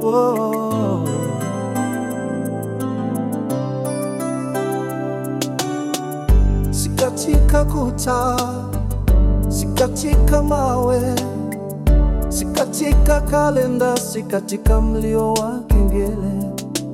oh. Si katika kuta, si katika mawe, si katika kalenda, si katika mlio wa kengele.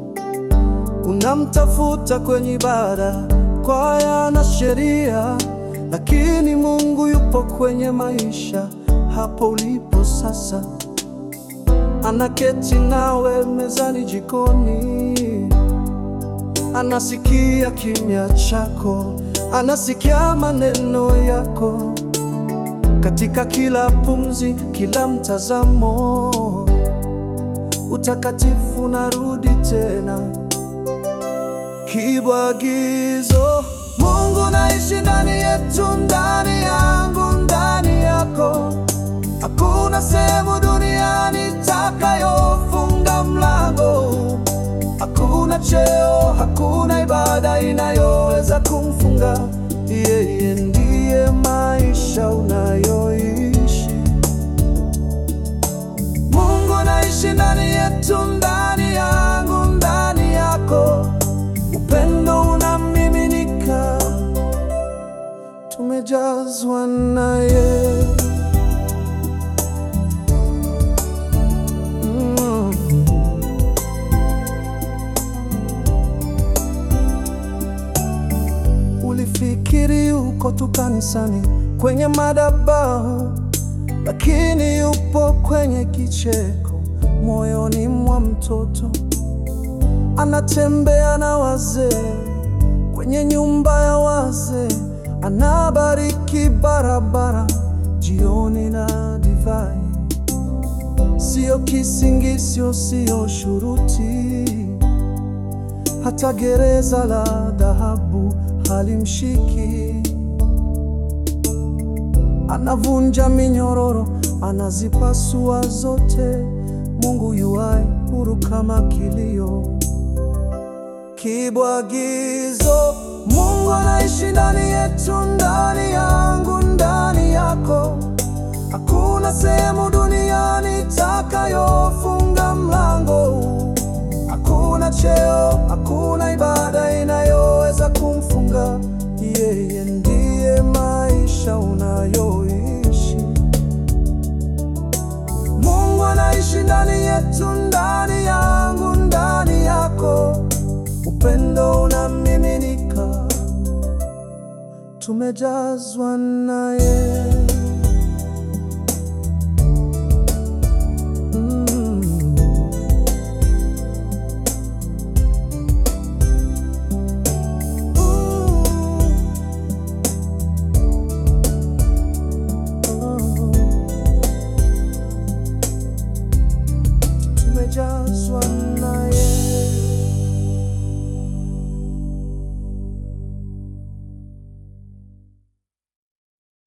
Unamtafuta kwenye ibada, kwaya na sheria, lakini Mungu yupo kwenye maisha, hapo ulipo sasa. Anaketi nawe mezani, jikoni, anasikia kimya chako, anasikia maneno yako katika kila pumzi, kila mtazamo. Utakatifu narudi tena, kibwagizo. Mungu naishi ndani yetu, ndani yangu, ndani yako. Hakuna sehemu duniani takayofunga mlango. Hakuna cheo, hakuna ibada inayoweza kumfunga yeye. Ndiye maisha unayoishi. Mungu anaishi ndani yetu, ndani yangu, ndani yako. Upendo unamiminika, tumejazwa naye. Mm. Ulifikiri uko tu kanisani kwenye madhabahu, lakini yupo kwenye kicheko moyoni mwa mtoto. Anatembea na wazee kwenye nyumba ya wazee, anabariki barabara jioni na divai. Sio kisingisio, sio shuruti, hata gereza la dhahabu halimshiki. Anavunja minyororo, anazipasua zote. Mungu yuai huru kama kilio, kibwagizo. Mungu anaishi ndani yetu, ndani yangu, ndani yako. Hakuna sehemu duniani takayofunga mlango huu. Hakuna cheo, hakuna ibada inayoweza kumfunga yeye. Ndiye maisha unayoishi. Mungu anaishi ndani yetu, ndani yangu, ndani yako. Upendo unamiminika, tumejazwa naye.